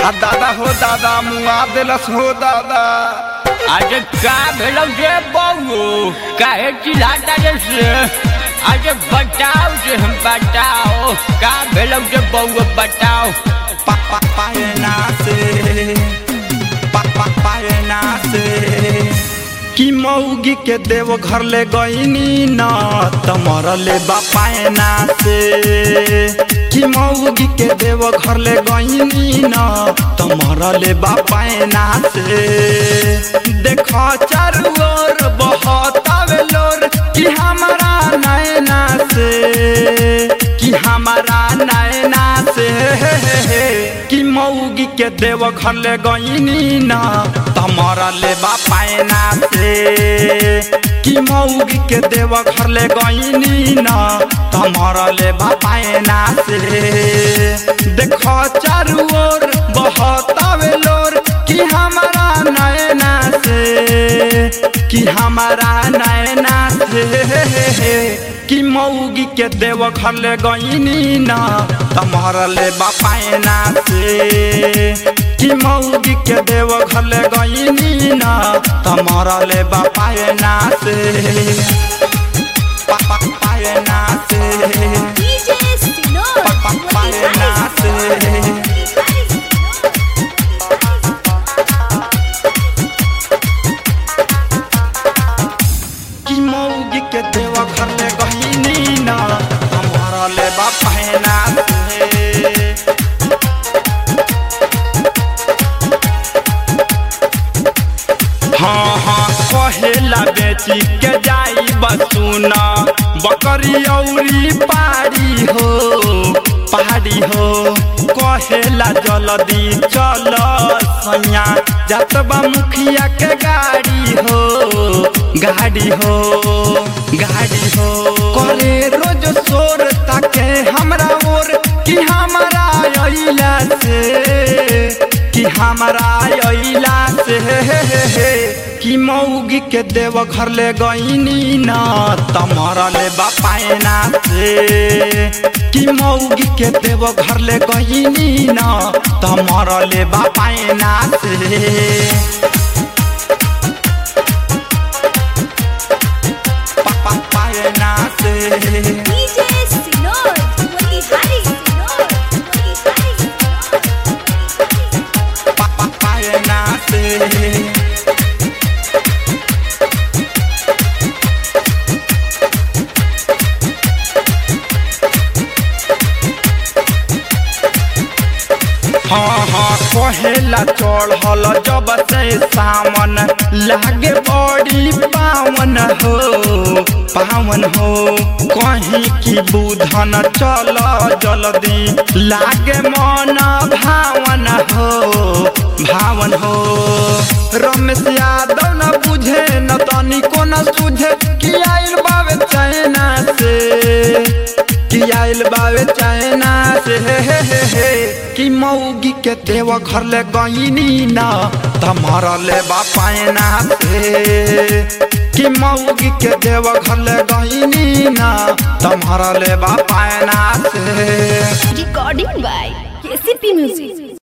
आ दादा हो दादा मुआ देलस हो दादा अरे का भेलो जे बहू काहे चिल्लाता जैसे अरे बताओ जे हम बताओ का भेलो जे बहू बताओ पापा पायना से पापा पायना से कि मौगी के देव घर ले गईनी न तमर ले बापायना से कि मौगी के देव घर ले गईनी न तमर ले बापायना से देख चारू ओर बहतावे लोर कि हमारा नैना से कि हमारा नैना से कि मौगी के देव घर ले गईनी न तमरा ले बापायना से कि मौगी के देव घर ले गईनी न तमरा ले बापायना से देख चारू ओर बहतावे लोर कि हमारा नैना से कि हमारा नैना से कि मौगी के देव घर ले गईनी न तमहर ले बापायना से कि मौगी के देव घर ले गईनी न तमहर ले बापायना से पापा पायना से DJ Sinor, Papa, paena se. कि मौगी के देव घर ले गईनी न तमहर ले बापायना से हाँ हाँ कहेला बेची के जाई बसुना बकरी औरी पारी हो पहाड़ी हो कहेला जल्दी चल सैया जतबा मुखिया के गाड़ी हो गाड़ी हो गाड़ी हो करे रोज शोर ताके हमरा ओर कि हमारा अइला से कि हमारा अइला से कि मौगी के देव घर ले गईनी न तमरा ले बापायना से कि मौगी के देव घर ले गईनी न तमरा ले बापायना से पापा पायना से DJ Sinor, Motihari Sinor, Motihari Sinor. पापा पायना से हाँ हाँ कहेला चढ़ल जब से सामन लागे बड़ी पावन हो पावन हो कहीं की बुधन चल जल्दी लागे मन भावन हो भावन हो रमेश यादव न बुझे न तनिको न सुझे कि आइल बावे चाइना से कि आइल बावे चाइना से हे हे हे हे कि मौगी के देव घर ले गईनी न तमरा ले बापायना से कि मौगी के देव घर ले गईनी न तमरा ले बापायना से Recording by KCP Music.